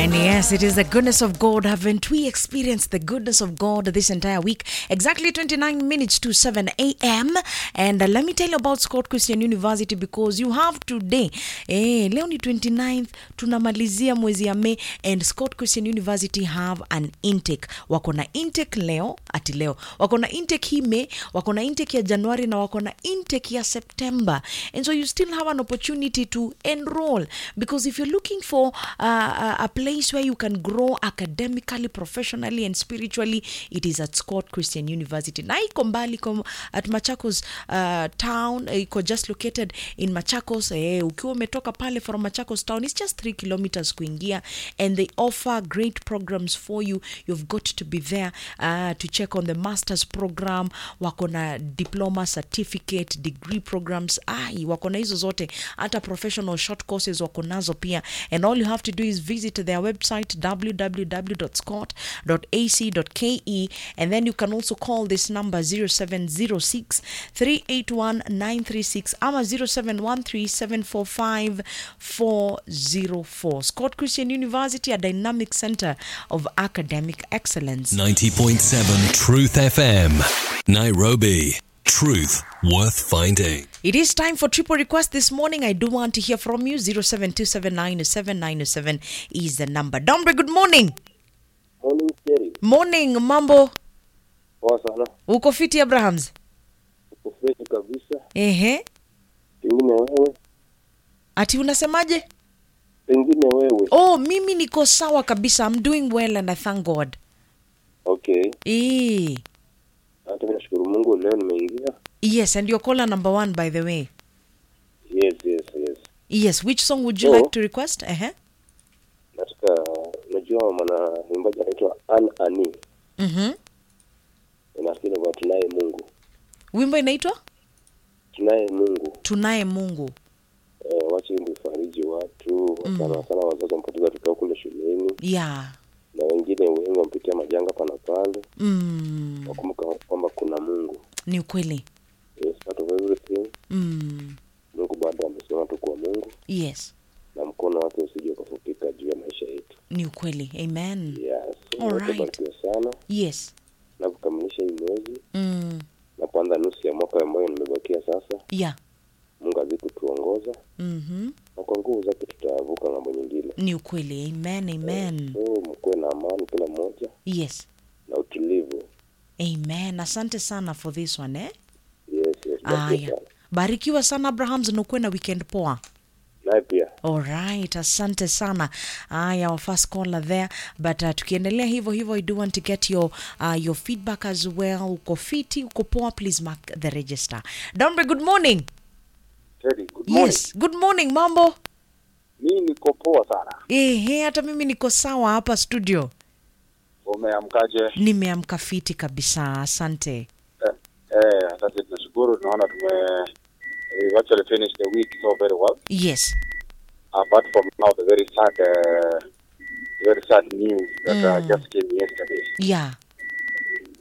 And yes, it is the goodness of God. Haven't we experienced the goodness of God this entire week? Exactly 29 minutes to 7 a.m. And uh, let me tell you about Scott Christian University because you have today. Eh, leo ni 29th, tunamalizia mwezi ya May and Scott Christian University have an intake. Wako na intake leo, ati leo. Wako na intake hii May, wako na intake ya Januari na wako na intake ya September. And so you still have an opportunity to enroll because if you're looking for uh, a, a place where you can grow academically, professionally and spiritually, it is at Scott Christian University. Na iko mbali iko at Machakos uh, town, eh, iko just located in Machakos. Eh, ukiwa umetoka pale from Machakos town, it's just 3 kilometers kuingia and they offer great programs for you. You've got to be there uh, to check on the master's program. Wako na diploma certificate, degree programs. Ai, wako na hizo zote. Hata professional short courses wako nazo pia. And all you have to do is visit their website www.scott.ac.ke and then you can also call this number 0706 381 936 ama 0713 745 404. Scott Christian University, a dynamic center of academic excellence. 90.7 Truth FM. Nairobi. Truth worth finding. It is time for triple request this morning. I do want to hear from you. 0727907907 is the number. Dombre, good morning. Morning Jerry. Morning, mambo. Poa sana. Uko fiti Abrahams? Uko fresh kabisa. Ehe. Pengine wewe, Ati unasemaje? pengine wewe. Oh, mimi niko sawa kabisa. I'm doing well and I thank God. Okay. Eh. Hata mimi nashukuru Mungu leo nimeingia. Yes, and you're caller number one by the way. Yes, yes, yes. Yes, which song would you Oh. like to request? Ehe. Nataka unajua mwana mwimbaji anaitwa An Ani. Mhm. Nafikiri kwa tunaye Mungu. Wimbo inaitwa Tunaye Mungu. Tunaye Mungu. Eh, wache wimbo ifariji watu sana sana wazazi wampoteza watoto wao kule shuleni Yeah. na wengine wengi wampitia majanga pana pale. Mm. Wakumbuka kwamba kuna Mungu. Ni ukweli. Yes, part of everything. Mm. Mungu bado amesimama tu kwa Mungu Yes. na mkono wake usije ukafupika juu ya maisha yetu. Ni ukweli. Amen. Yes. Alright. Barikiwa sana Yes. na kukamilisha hii mwezi Mm. na kuanza nusu ya mwaka ambayo nimebakia sasa. Yeah. Mungu azidi kutuongoza Mhm. na kwa nguvu zake tutavuka ng'ambo nyingine. Ni ukweli. Amen. Amen. So mkuwe na amani kila mmoja Yes. na utulivu. Amen. Asante sana for this one eh? Yes, yes. Barikiwa Aya. sana. Barikiwa sana Abrahams na ukuwe na weekend poa. Naye pia Alright, asante sana. Aya, our first caller there. But uh, tukiendelea hivyo hivyo, I do want to get your uh, your feedback as well. Uko fiti, uko poa, please mark the register. Dombe, good morning. Teddy, good Yes, good morning, mambo. Mimi niko poa sana. Ehe, hata mimi niko sawa hapa studio. Umeamkaje? Nimeamka fiti kabisa, asante. Eh, eh, asante tunashukuru tunaona tume we've actually finished the week so very well. Yes. Apart from now the very sad uh, very sad news that uh, Mm. just came yesterday. Yeah.